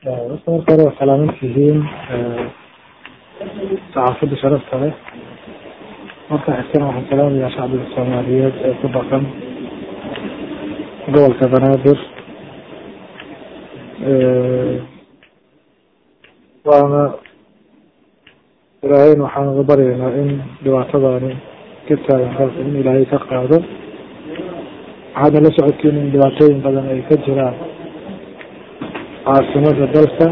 horta marka hore waa salaaman tihiin saxaafadda sharafta leh marka xigtana waxaan salaamayaa shacbiga soomaaliyeed ee ku dhaqan gobolka banaadir waana ilaahayna waxaan uga baryaynaa in dhibaatadaani ka taagan dalka in ilaahay ka qaado waxaadna la socotiin in dhibaatooyin badan ay ka jiraan caasimada dalka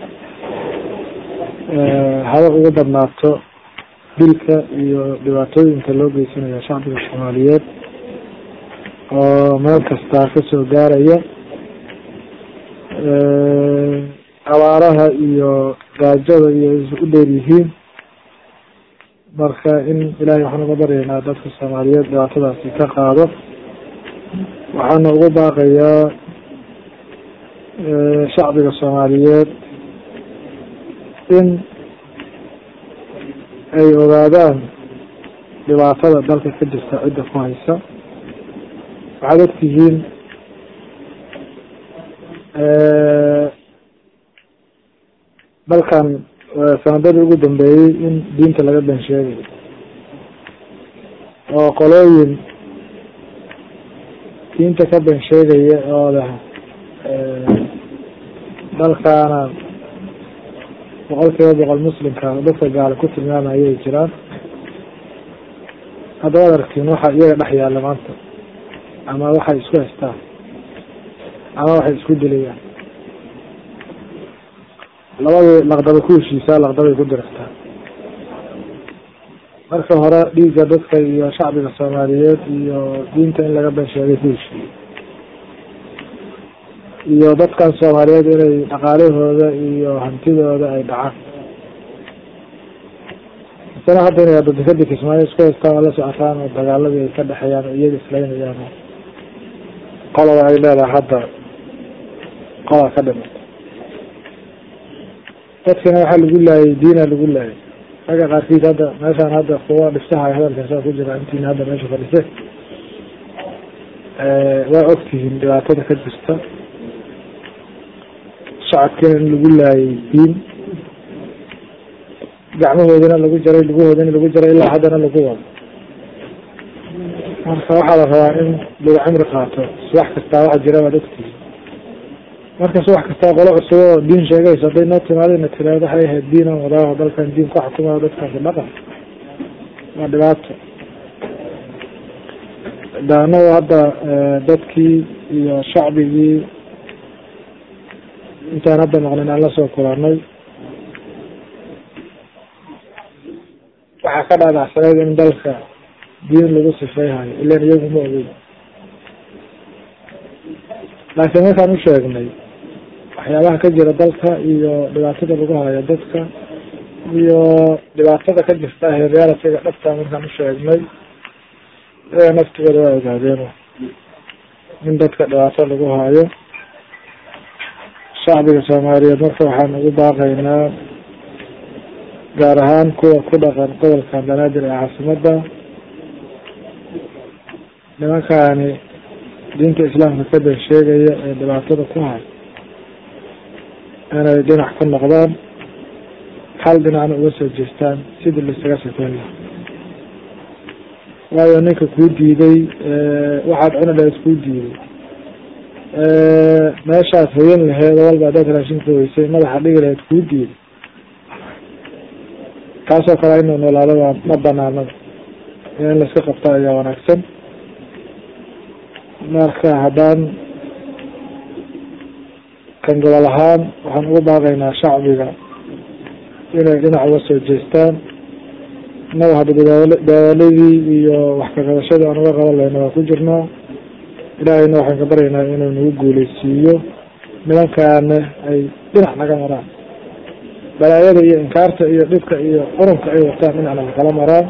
haba uga badnaato dilka iyo dhibaatooyinka loo geysanayo shacbiga soomaaliyeed oo meel kastaa kasoo gaaraya abaaraha iyo gaajada iyo u dheer yihiin marka in ilaahay waxaan uga baryaynaa dadka soomaaliyeed dhibaatadaasi ka qaado waxaana ugu baaqayaa shacbiga soomaaliyeed in ay ogaadaan dhibaatada dalka ka jirta cidda ku haysa waxaad ogtihiin dalkan sanadadii ugu dambeeyey in diinta laga ben sheegayo oo qolooyin diinta ka ben sheegaya oo leh dalkaana boqol kiiba boqol muslimka dadka gaala ku tilmaamaya ay jiraan haddaba ad aragtiin waxa iyaga dhex yaalla maanta ama waxay isku haystaan ama waxay isku dilayaan labadii laqdaba ku heshiisaa laqdabay ku dirigtaa marka hore dhiigga dadka iyo shacbiga soomaaliyeed iyo diinta in laga ben sheegay ku heshiiyey iyo dadkan soomaaliyeed inay dhaqaalahooda iyo hantidooda ay dhacaan masale hadda inay hadda dekada kismaayo isku haystaan oo la socotaan oo dagaaladii ay ka dhexeeyaan oo iyaga islaynayaan qoloba ay leedahay hadda qola ka dhimata dadkina waxaa lagu laayay diina lagu laayay ragga qaarkiis hadda meeshaan hadda kuwa dhiftaha hadalkaasaa ku jira intiina hadda meesha fadhise waa ogtihiin dhibaatada ka jirta shacabkiina in lagu laayay diin gacmahoodina lagu jaray lugahoodina lagu jaray ilaa haddana lagu wado marka waxaa la rabaa in lagu cimri qaato subax kastaa waxa jira waad ogtihiin marka subax kastaa qolo cusub oo diin sheegayso hadday noo timaadayna tiraado waxay ahayd diinan wadaaho dalkan diin ku xukumayo dadkaasi dhaqan waa dhibaato daanaga hadda dadkii iyo shacbigii intaan hadda maqlin aan lasoo kulanay waxaa ka dhaadhacsaneyd in dalka diin lagu sifeyhayo ilan iyagu ma ogeyn laakiin markaan u sheegnay waxyaabaha ka jira dalka iyo dhibaatada lagu hayo dadka iyo dhibaatada ka jirta realitiga dhabta markaan u sheegnay iyaga naftigooda waa ogaadeen in dadka dhibaato lagu hayo shacbiga soomaaliyeed marka waxaan ugu baaqaynaa gaar ahaan kuwa ku dhaqan gobolkan banaadir ee caasimadda nimankaani diinta islaamka ka ben sheegaya ee dhibaatada ku hay inay dhinac ka noqdaan hal dhinacna uga soo jeestaan sidii laisaga sifeyn laha waayo ninka kuu diiday waxaad cuni lahayd kuu diiday meeshaad hoyan laheed oo walba hadaad raashinka weysay madaxa dhigi lahayd kuu diiday kaasoo kale inuu noolaado waa ma banaanada in laiska qabta ayaa wanaagsan marka haddaan kan gobol ahaan waxaan ugu baaqaynaa shacbiga inay dhinac uga soo jeestaan innaga hadda dadaaladii iyo wax kaqabashadii aan uga qaban lahayna waa ku jirnaa ilaahayna waxaan ka baryaynaa inuu nagu guuleysiiyo nimankaana ay dhinac naga maraan balaayada iyo inkaarta iyo dhibka iyo qurunka ay wataan dhinacna lakala maraan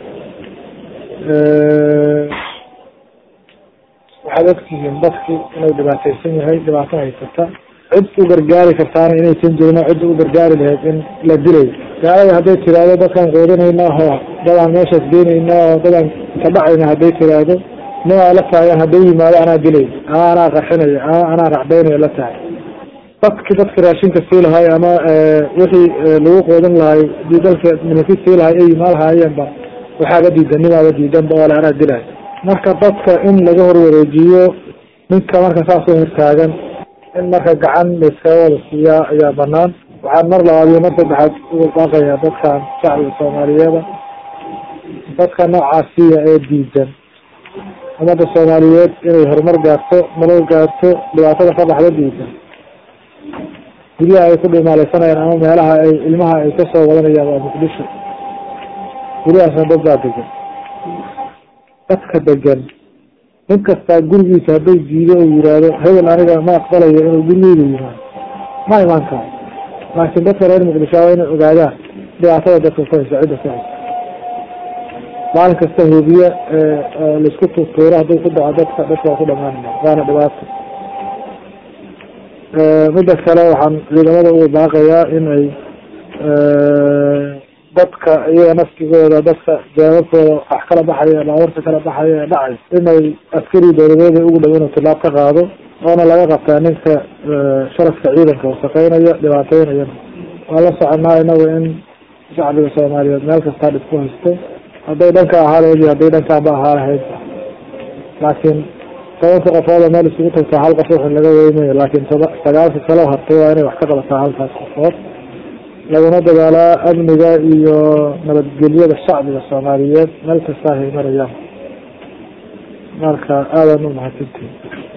waxaad ogtihiin dadki inuu dhibaataysan yahay dhibaato haysata cid u gargaari kartaana inaysan jirin oo cidda u gargaari lahayd in la dilayo gaalada hadday tiraahdo dadkaan quudinayna oo dadaan meeshaas geenayna oo dadaan ka dhacayna hadday tiraahdo nin aa la taagan hadduu yimaado anaa dilay ama anaa qarxinayo ama anaa racdaynayo la tahay dadki dadka raashinka sii lahay ama wixii lagu qoodan lahay dii dalka minaki sii lahay ay imaan lahaayeenba waxaaba diidan nimaaba diidanba oo le anaa dilay marka dadka in laga horwareejiyo ninka marka saas u hortaagan in marka gacan laiskaga wada siiyaa ayaa banaan waxaan mar labaad iyo mar saddexaad uga baaqayaa dadkan shacbiga soomaaliyeeda dadka noocaasiya ee diidan ummadda soomaaliyeed inay horumar gaarto nolol gaarto dhibaatada ka baxda diidan guryaha ay ku dhimaaleysanayaan ama meelaha ay ilmaha ay kasoo wadanayaan waa muqdisho guryahaasna dad baa degan dadka degan nin kastaa gurigiisa hadday diido uu yihahdo hebel aniga ma aqbalayo inuu gurigeyda yimaado ma imaan karo laakiin dadka reer muqdisho waa inay ogaadaan dhibaatada dadka ku haysa cidda ku haysa maalin kasta hubiye laisku tuurtuuro hadduu ku dhaco dadka dadka waa ku dhamaanaya waana dhibaato midda kale waxaan ciidamada uga baaqayaa in ay dadka iyaga naftigooda dadka jaababkooda wax kala baxaya baawarta kala baxaya ee dhacay inay askari dowladeeda ugu dhow inuu tilaab ka qaado oona laga qabtaa ninka sharafka ciidanka wasaqeynaya dhibaateynayana waan la soconaa inaga in shacbiga soomaaliyeed meel kastaa dhib ku haysto hadday dhanka ahaa lahayd iyo hadday dhankaanba ahaa lahayd laakiin tobanka qofooda meel isugu tagtaa hal qof wuxun laga weynayo laakiin toba sagaalka kaloo hartay waa inay wax ka qabataa halkaas qofood laguna dadaalaa amniga iyo nabadgelyada shacbiga soomaaliyeed meel kastaa hay marayaan marka aadan u mahadsantihin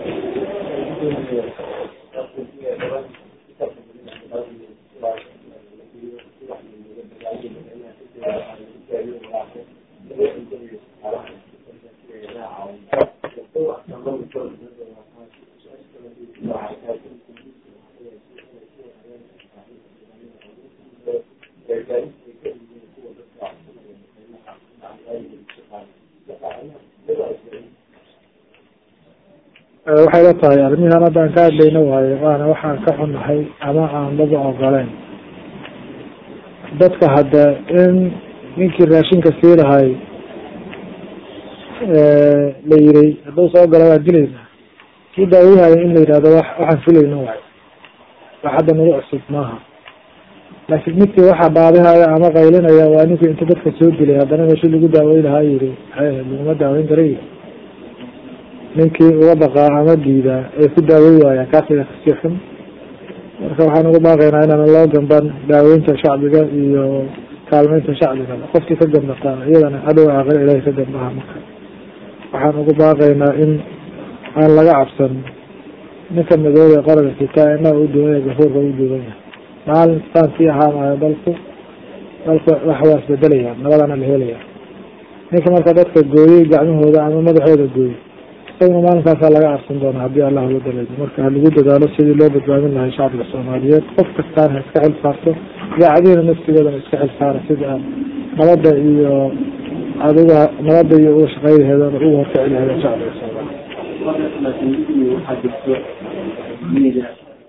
waxay la tahay arrimihan hadda aan ka hadlayna waayo waana waxaan ka xunnahay ama aan daba ogoleyn dadka hadda in ninkii raashinka sii lahay la yiri hadduu soo galo waan dilaynaa kii daawihaya in la yidhahdo wa waxaan filayna waayo wax hadda nagu cusub maaha laakiin midkii waxaa baadihaya ama qaylinaya waa ninkii inta dadka soo dilay haddana meeshi lagu daaweyn lahaa yiri laguma daaweyn karay ninkii uga baqaa ama diidaa ee ku daawey waayaan kaasiga kasii xun marka waxaan uga baaqaynaa inaan loo gamban daaweynta shacbiga iyo kaalmeynta shacbigaba qofkii ka gambataa iyadana hadhow aaqir ilahay ka gambaha marka waxaan uga baaqaynaa in aan laga cabsan ninka madoobe qaranka sitaa inaa u duwan yahay gafuurka u duwan yahay maalin saan sii ahaanayo dalku dalku wax waa isbedelayaan nabadana la helaya ninka marka dadka gooyey gacmahooda ama madaxooda gooyey isaguna maalinkaasaa laga arsan doona haddii allah la daleeyo marka ha lagu dadaalo sidii loo badbaadin lahay shacbiga soomaaliyeed qof kastaana ha iska xil saarto idaacadiina naftigoodana iska xil saara sida aan nabadda iyo adiga nabadda iyo uga shaqeylaheedana uga horkaci laheeda shacbiga soomaaliyeed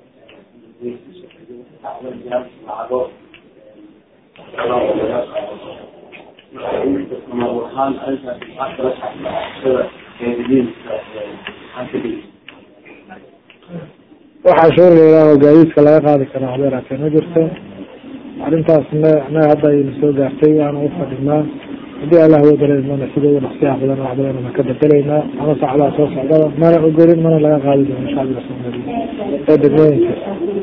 waxaa shuur layidhaaho gaadiidka laga qaadi karaa habeeraatee ma jirto arrintaasna annaga hadda ayna soo gaartay waana u fadhinaa haddii allah wadaleymana sida ugu naqsiyaha badan wax badanna ka bedelaynaa ama saacadaha soo socdaba mana ogolin mana laga qaadi doono shacbiga soomaaliyeed ee degmooyinka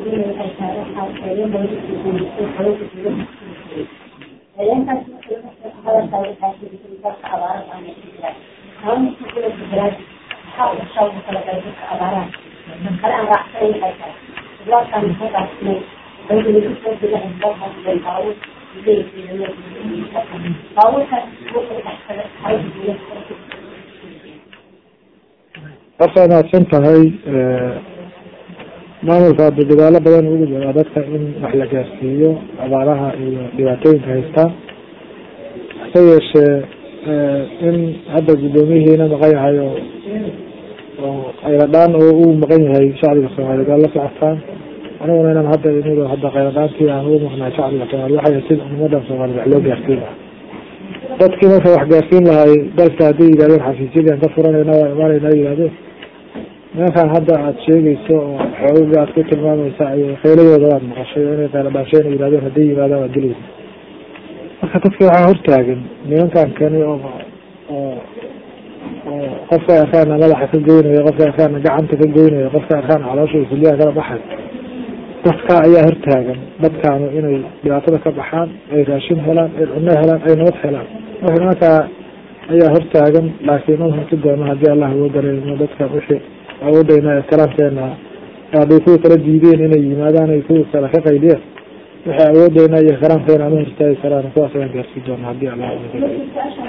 horta inaadsan tahay maamulka hadda dadaalo badan ugu jiraa dadka in wax la gaarsiiyo abaaraha iyo dhibaatooyinka haystaan hase yeeshee in hadda guddoomiyihiina maqan yahay oo oo khayradhaan oo uu maqan yahay shacbiga soomaaliyeed waa la socotaan aniguna inaan hadda inigo hadda khayradhaantii aan ugu maqnahay shacbiga soomaliya waxay sida ummadan soomaliya wax loo gaarsiin lahaa dadkii marka wax gaarsiin lahay dalka hadday yidhahdeen xafiisyadii aan ka furanayna waa imaanayna yihahdeen nimankan hadda aad sheegayso oo xoogaga aad ku tilmaamaysa ay kheyladooda waad maqashay oo inay kheyla dhaasheen ay yihahdeen hadday yimaadaan waad dilaysa marka dadka waxaa hortaagan nimankan kani oo oo oo qofka arkaana madaxa ka goynayo qofka arkaana gacanta ka goynayo qofka arkaana caloosha kulyaha kala baxay dadka ayaa hortaagan dadkaanu inay dhibaatada ka baxaan ay raashin helaan ay cunno helaan ay nabad helaan marka nimankaa ayaa hortaagan laakiin u hanti doono haddii allah uga dareemo dadka wixii awoodayna ixtiraamkeena hadday kuwa kala diideen inay yimaadaan ay kuwa kale ka qaydiyeen wixii awoodeyna iyo ixtiraamkeena ama hortaagi karaan kuwaas ayaan gaarsiin doona haddii allah uga dareemo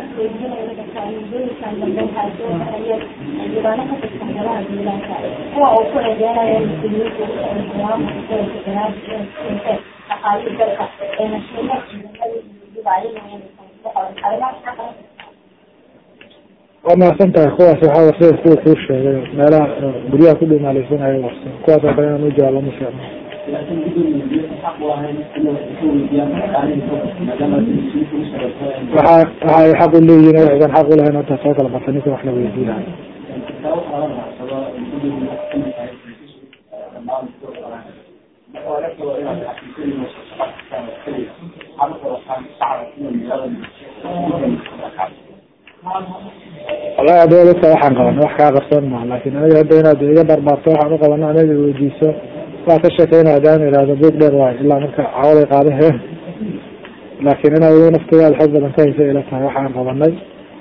kuwa uu ku eedeynayo mas-uuliyiinta aqaalii dalka ee waa mahadsan tahay kuwaas waxaa warsa kuwa kuu sheegay meelaha guryaha ku dhimaaleysanaya warsan kuwaas oo kale inaan u jawaabo ma fiicno waxa waxa ay xaq u leeyihin waxaysan xaq ulahayn hadda soo kala barta ninka wax la weydiinayo wallahi hadda dadka waxaan qabana wax kaa qarsoon maha laakin aniga hadda inaad iga barbaarto waxaan uqabano aniga weydiiso waa ka sheekeyna hadaan ihahdo buug dheer waayo ilaa marka caawaday qaadaheen laakin inaad iga naftigaada xoog badan ka haysa ila tahay waxaan qabanay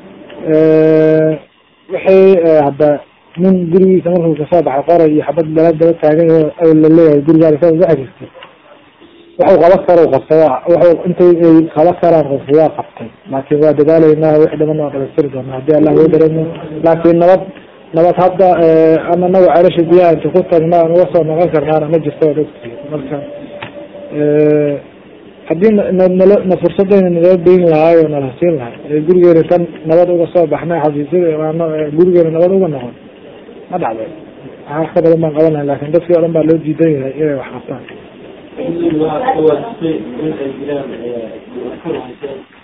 wixii hadda nin gurigiisa markuu kasoo baxay qoray iyo xabad dala daba taagan yaho laleeyahay gurigaada ka waxa jirta wuxuu qaba karo qabtay wuxuu intay ay qaba karaan qofku waa qabtay laakin waa dadaaleynaa wixii dhaman waa dhamaystiri doona haddii allah loo dareemo laakin nabad nabad hadda ama naga celasha biyaha inta ku tagna aan uga soo noqon karnaana ma jirto waad ogtihi marka haddii nal na fursadayna naloo dayn lahaay oo nala siin lahay gurigeena tan nabad uga soo baxnay xafiisyada gurigeena nabad uga noqon ma dhacday wax ka badan baan qaban lahay lakin dadkii o dhan baa loo diidan yahay inay wax qabtaan